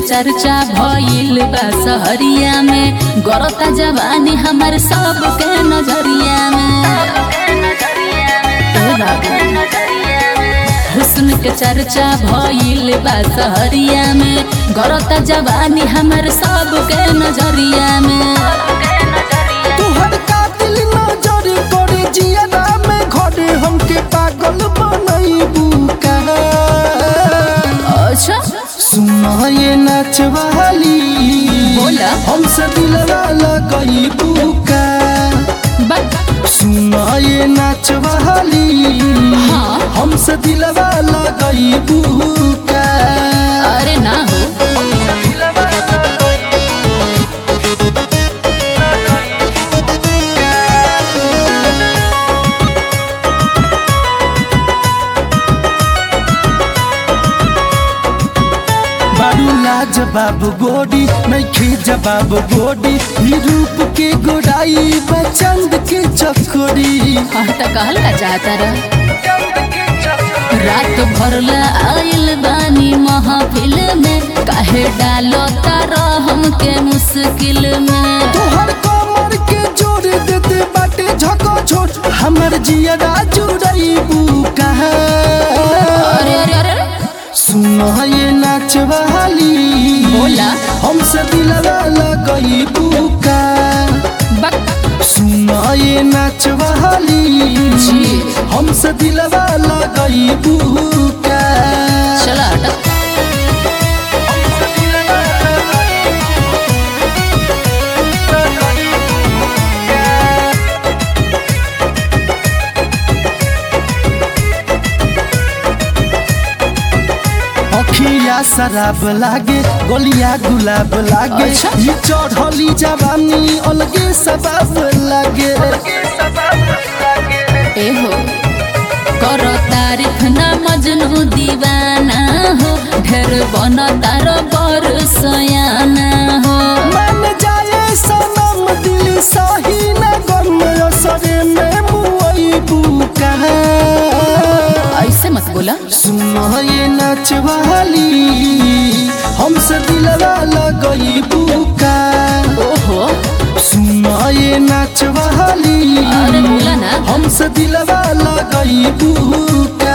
चर्चा भइल बा सहरिया में गरता जवानी हमर सबके नजरिया में ए बाबू हुस्न के चर्चा भइल बा सहरिया में गरता जवानी हमर सबके नजरिया में तुहर कातिल नजर करे जियरा में घरे हमके पागल बनैबू का अच्छा सुना ये नचवाली बोला। हमसे दिलवा लगैबू का बट सुना ये नचवाली हाँ। हमसे दिलवा लगैबू का अरे ना हो बारू लाज बाबू गोडी नैखे जवाब गोडी ई रूप के गोडाई बचंद के चकोरी हाँ तो कहल का चाहता रह रात भर ला आइल बानी महफिल में काहे डालो तारा हमके मुश्किल में तोहर कमर के जोड़ देते बाटे झको छोट हमर जियरा जुड़ैबू कहाँ अरे अरे अरे अरे, सुनो ये नाचवाली बोला। हमसे दिलवा लगैबू का बक सुनो ये नाचवाली जी। हमसे दिलवा लगैबू का चला अटक अखिया शराब लागे गोलिया गुलाब लागे अच्छा। ये चढ़ली जवानी अलगे सबाब लागे ए हो करो तारीफ ना मजनू दीवाना हो ढेर बन तार बर सयाना हो मन जाए सनम दिल सही न गम असरे में मुआइबू कहाँ ऐसे मत बोला सुनो ये नचवाली हमसे दिलवा लगैबू का ओहो सुनो ये नचवाली अरे बोला ना हमसे दिलवा लगैबू का